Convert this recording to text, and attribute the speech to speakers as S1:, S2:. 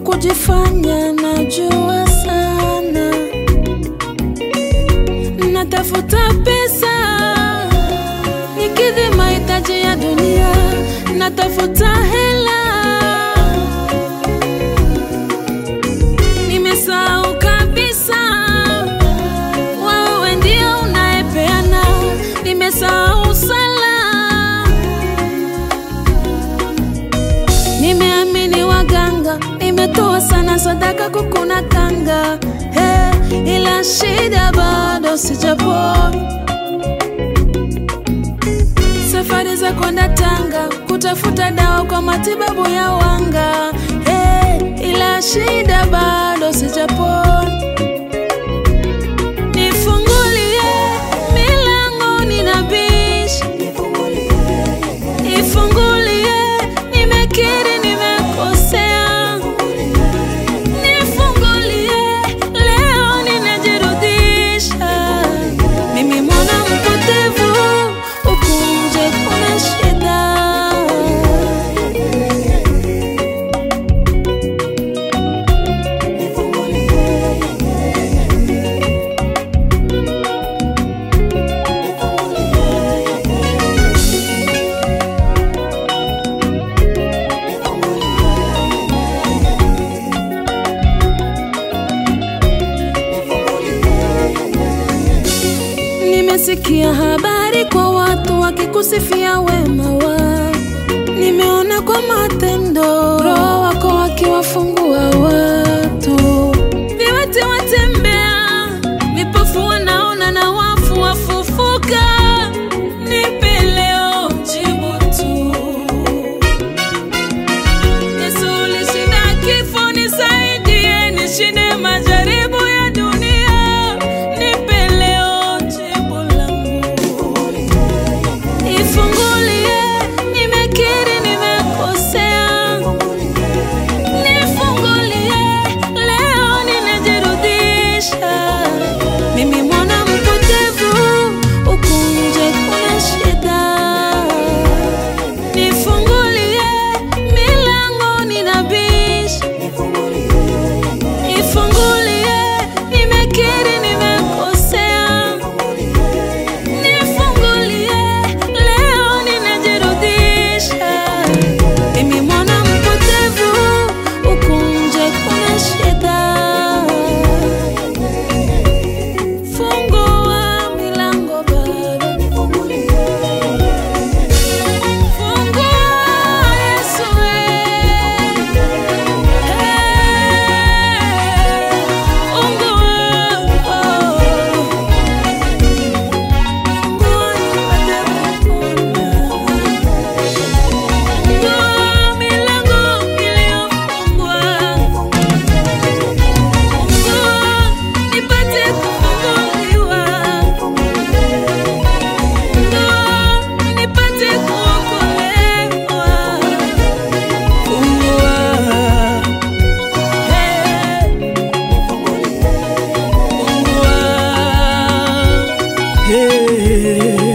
S1: kujifanya najua sana, natafuta pesa nikidhi mahitaji ya dunia, natafuta hela, nimesahau kabisa wewe ndio unayepeana, nimesahau sala Nimeamini waganga, nimetoa sana sadaka kukuna kanga hey, ila shida bado sijapoa. Safari za kwenda Tanga kutafuta dawa kwa matibabu ya wanga hey, ila shida bado sijapoa. Nifungulie milango ninabisha Nifungulie, nimekiri nimekosea. Nifungulie, leo ninajirudisha. Mimi mwana mpotevu, huku nje kuna shida. Nimesikia habari kwa watu wakikusifia wema wao, nimeona kwa matendo Roho wako wakiwafungua watu, viwete watembea, vipofu wanaona na wafu wafufuka. Nipe leo jibu tu. Yesu ulishinda kifo, nisaidie nishinde majaribu ya dunia. Nipe leo jibu langu. Nifungulie, nimekiri nimekosea. Nifungulie, leo ninajirudisha. Mimi mwana mpotevu, huku nje kuna shida. Nifungulie, milango ninabisha. Nifungulie, nimekiri nimekosea. Nifungulie, leo ninajirudisha. Mimi mwana mpotevu, huku nje kuna shida. Fungua milango Baba, fungua Yesu Nipate kufunguliwa nipate kuokolewa. Fungua, eh, fungua, eh.